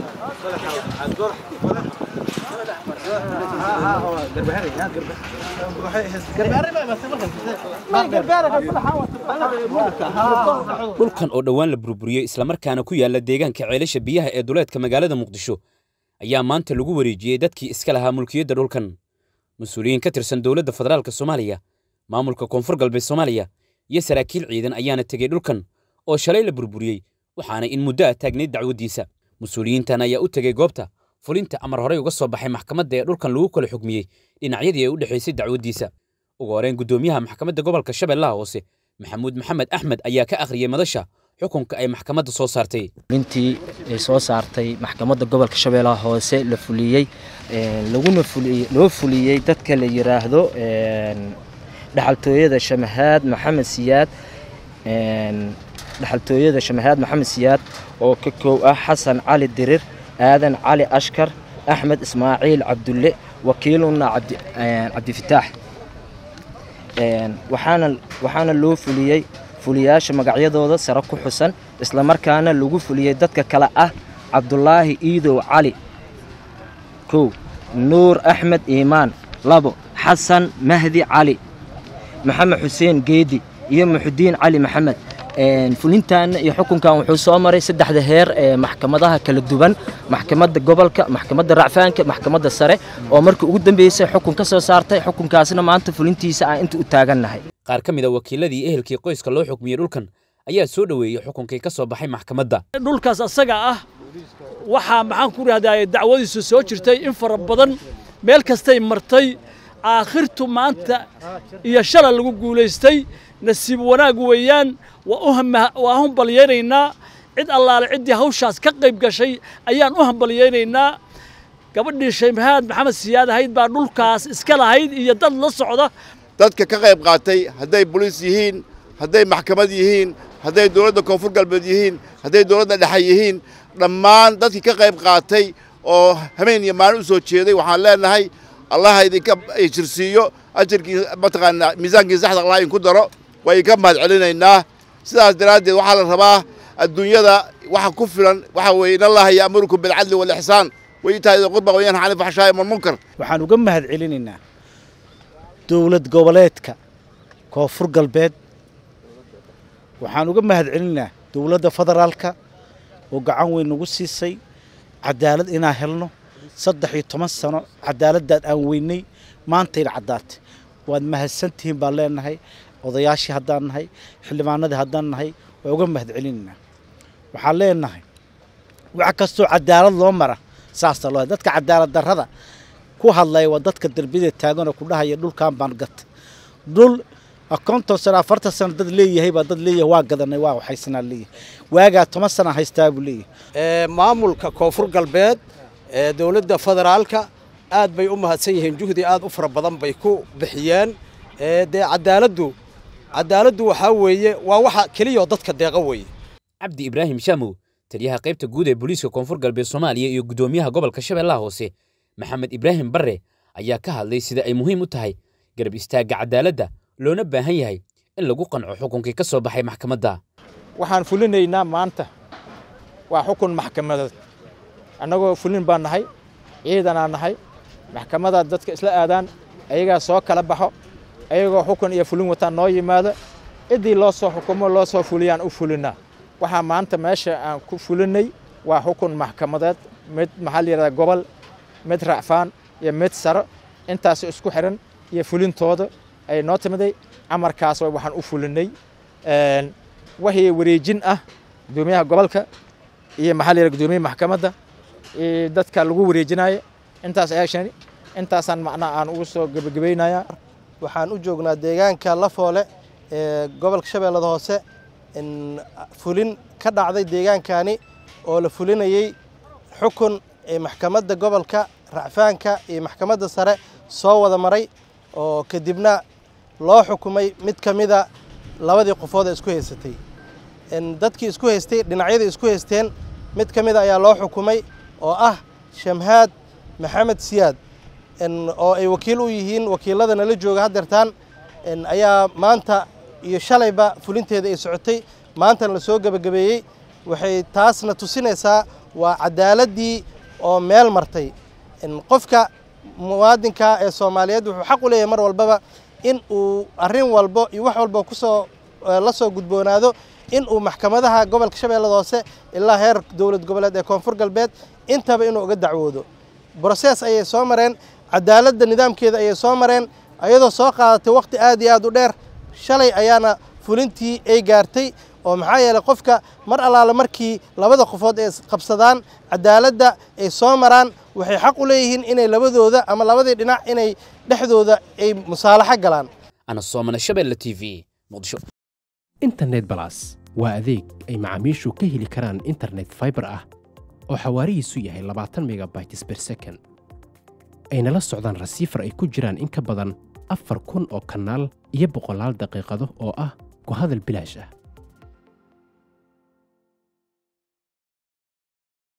dhulkan oo dhowaan la burburiyey islamarkaana ku yaala deegaanka ceelasha biyaha ee duleedka magaalada muqdisho ayaa maanta lagu wareejiyey dadkii iska lahaa mulkiyadda dhulkan mas-uuliyiin ka tirsan dowladda federaalk soomaaliya maamulka koonfur galbeed soomaaliya iyo saraakiil ciidan ayaana tegey dhulkan oo shalay la burburiyey waxaana in muddo ah taagnayd dacwaddiisa mas-uuliyiintan ayaa u tegey goobta fulinta amar horey uga soo baxay maxkamadda ee dhulkan lagu kala xugmiyey dhinacyadii ay u dhexaysay dacwaddiisa ugu horeen guddoomiyaha maxkamadda gobolka shabeellaha hoose maxamuud maxamed axmed ayaa ka akhriyey madasha xukunka ay maxkamadda soo saartay intii ay soo saartay maxkamadda gobolka shabeellaha hoose la fuliyey laguna loo fuliyey dadka la yiraahdo dhaxaltooyada shamahaad maxamed siyaad dhaxaltooyada shamahaad maxamed siyaad oo ka koow ah xasan cali dirir aadan cali ashkar axmed ismaaciil cabdulle wakiiluna cabdifitaax waxaana loo fuliyey fuliyaasha magacyadooda sare ku xusan islamarkaana lagu fuliyey dadka kale ah cabdulaahi iidow cali kow nuur axmed iimaan labo xasan mahdi cali maxamed xuseen geedi iyo muxudiin cali maxamed fulintan iyo xukunkan wuxuu soo maray saddexda heer ee maxkamadaha kala duwan maxkamadda gobolka maxkamadda racfaanka maxkamadda sare oo markii ugu dambeysay xukun ka soo saartay xukunkaasna maanta fulintiisa aan inta u taagannahay qaar ka mid a wakiiladii ehelkii qoyska loo xukmiyey dhulkan ayaa soo dhoweeyey xukunkii ka soo baxay maxkamadda dhulkaas asaga ah waxaa maxaan ku rahdaye dacwadiisu soo jirtay in fara badan meel kastay martay aakhirtu maanta iyo shala lagu guulaystay nasiib wanaag weeyaan waa u hambalyaynaynaa cid allaale ciddii hawshaas ka qayb gashay ayaan u hambalyaynaynaa gabadhii shaymahaad maxamed siyaad ahayd baa dhulkaas iska lahayd iyo dad la socda dadka ka qayb qaatay hadday boliis yihiin hadday maxkamad yihiin hadday dowladda koonfur galbeed yihiin hadday dowladda dhexe yihiin dhammaan dadkii ka qayb qaatay oo habeen iyo maalin u soo jeeday waxaan leenahay allaha idinka jirsiiyo ajarkii mataqaanaa miisaankii saxda allah idinku daro waa idinka mahad celinaynaa sidaas daraaddeed waxaa la rabaa adduunyada waxa ku filan waxa weeye in allaha ya'murukum bilcadli waalixsaan wayitaa'ida qurba wayanha cani alfaxshaa'i walmunkar waxaan uga mahad celinaynaa dowlad goboleedka koonfur galbeed waxaan uga mahad celinaynaa dowladda federaalka oo gacan weyn nagu siisay cadaalad inaan helno saddex iyo toban sano cadaaladdaad aan weynay maantayna caddaatay waad mahadsantihiin baan leenahay odayaashii haddaan nahay xildhibaanadii haddaan nahay waa uga mahad celinaynaa waxaan leenahay wax kastoo cadaalad loo mara saasa loo dadka cadaalad darrada ku hadlaya waa dadka derbiyada taaganoo ku dhahaya dhulkan baan gatay dhul konton sano afartan sano dad leeyahay baa dad leeyahay waa gadanay waa waxaysanaa leeyahay waagaa toban sana haystaa buu leeyahay maamulka koonfur galbeed ee dowladda federaalka aad bay u mahadsan yihiin juhdi aad u fara badan bay ku bixiyeen dee cadaaladdu cadaaladdu waxaa weeye waa waxa keliyaoo dadka deeqa weeye cabdi ibraahim shaamow taliyaha qaybta guud ee booliiska koonfur galbeed soomaaliya iyo guddoomiyaha gobolka shabeellaha hoose maxamed ibraahim barre ayaa ka hadlay sida ay muhiim u tahay garab istaagga cadaaladda loona baahan yahay in lagu qanco xukunkii ka soo baxay maxkamadda waxaan fulinaynaa maanta waa xukun maxkamadeed annagoo fulin baan nahay ciidanaa nahay maxkamadaad dadka isla aadaan ayagaa soo kala baxo ayagoo xukun iyo fulin wataan noo yimaado ciddii loo soo xukumo loo soo fuliyaan u fulinaa waxaa maanta meesha aan ku fulinay waa xukun maxkamadeed mid maxaa la yidhahdaa gobol mid racfaan iyo mid saro intaas isku xiran iyo fulintooda ay noo timiday amarkaas waxaan u fulinay wixii wareejin ah gudoomiyaha gobolka iyo maxaa la yidhahdaa gudoomiyaha maxkamadda iyo dadka lagu wareejinayo intaas action intaasaan macnaha aan ugu soo gebagabaynayaa waxaan u joognaa deegaanka lafoole ee gobolka shabeellada hoose fulin ka dhacday deegaankani oo la fulinayey xukun ee maxkamadda gobolka racfaanka iyo maxkamadda sare soo wada maray oo kadibna loo xukumay mid ka mida labadii qofood ee isku haysatay dadkii isku haystay dhinacyadii isku haysteen mid ka mida ayaa loo xukumay oo ah shamhaad maxamed siyaad oo ay wakiil u yihiin wakiilada nala jooga haddeertaan ayaa maanta iyo shalayba fulinteeda ay socotay maantana la soo gebagabeeyey waxay taasna tusinaysaa waa cadaaladii oo meel martay qofka muwaadinka ee soomaaliyeed wuxuu xaq u leeyahay mar walbaba in uu arrin walbo iyo wax walbo kusoo la soo gudboonaado in uu maxkamadaha gobolka shabeellada hoose ilaa heer dowlad goboleed ee koonfur galbeed intaba inuu uga dacwoodo broses ayay soo mareen cadaaladda nidaamkeeda ayay soo mareen ayadoo soo qaadatay waqti aad iyo aad u dheer shalay ayaana fulintii ay gaartay oo maxaa yeeley qofka mar allaale markii labada qofood ay qabsadaan cadaaladda ay soo maraan waxay xaq u leeyihiin inay labadooda ama labadii dhinac inay dhexdooda ay musaalaxo galaan ana soomane shabeelle t v muqdisho internet balas waa adeeg ay macaamiishu ka heli karaan internet fiber ah oo xawaarihiisu yahay labaatan megabytes per second ayna la socdaan rasiifar ay ku jiraan in ka badan afar kun oo kanaal iyo boqolaal daqiiqado oo ah ku hadal bilaash ah